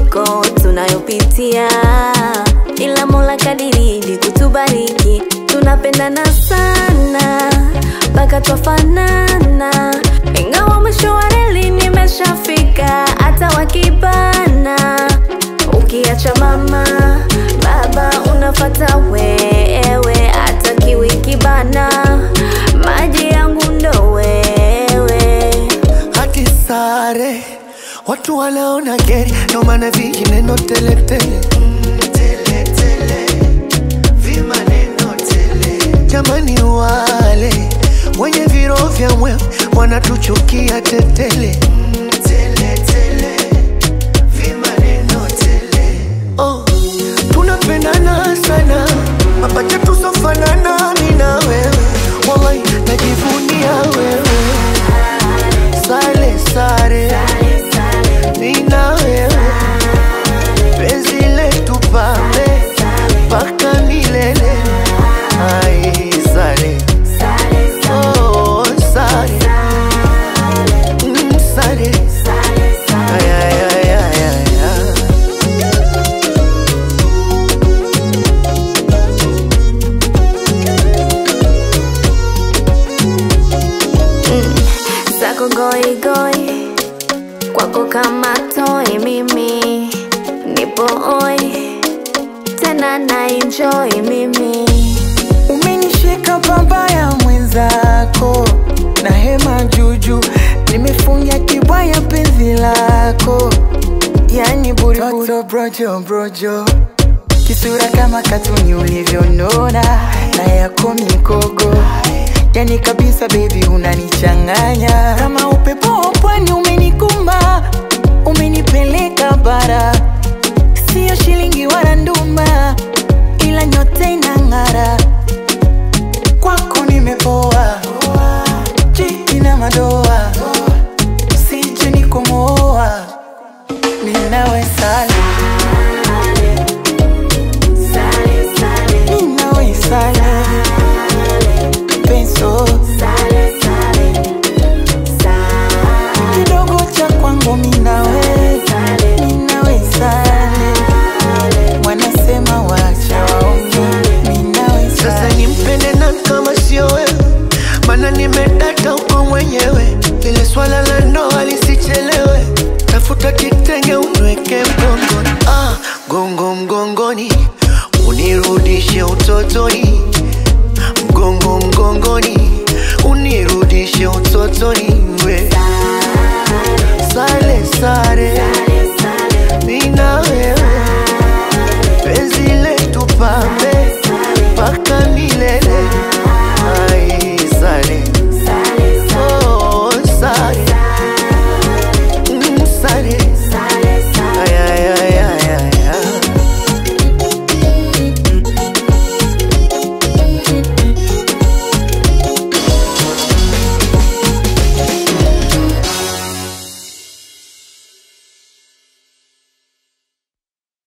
misukosuko tunayopitia, ila Mola kadiridi kutubariki, tunapendana sana mpaka twafanana, ingawa mwisho wa reli nimeshafika, hata wakibana ukiacha mama baba unafata wewe, hata kiwi kibana maji yangu ndo wewe. haki sare watu wanaona geri ndo maana vingineno teletele jamani wale wenye viro vya mwe wanatuchukia tetele oh, tunapendana sana mapacha tusofanana mina wewe wallahi najivunia wewe sale sare mina wewe penzi letu pambe mpaka milele ai sare oh, sare Mm, sare Ay, ay, ay, ay, ay, ay. zako goigoi kwako kama toi mimi nipo oi tena na enjoy mimi Umenishika pabaya mwenzako na hema juju, nimefungia kibwaya penzi lako, yani buriburi brojo brojo, kisura kama katuni ulivyonona na yako mikogo, yani kabisa baby unanichanganya kama upepo wa pwani, umenikumba umenipeleka bara, sio shilingi wala nduma, ila nyote inang'ara kwako nimepoa, jiki na madoa, sije nikomoa, ninawe sale, ninawe sale, penso kidogo cha kwangu minawe, ninawe sale, wanasema wacha waonge, ninawe Sasa sale. nimpende nani kama sio wewe? Mana nimedata uko mwenyewe, lile swala la ndoa lisichelewe. Tafuta kitenge unweke mgongoni, ah, gongo mgongoni, unirudishe utotoni, mgongo mgongoni, unirudishe utotoni.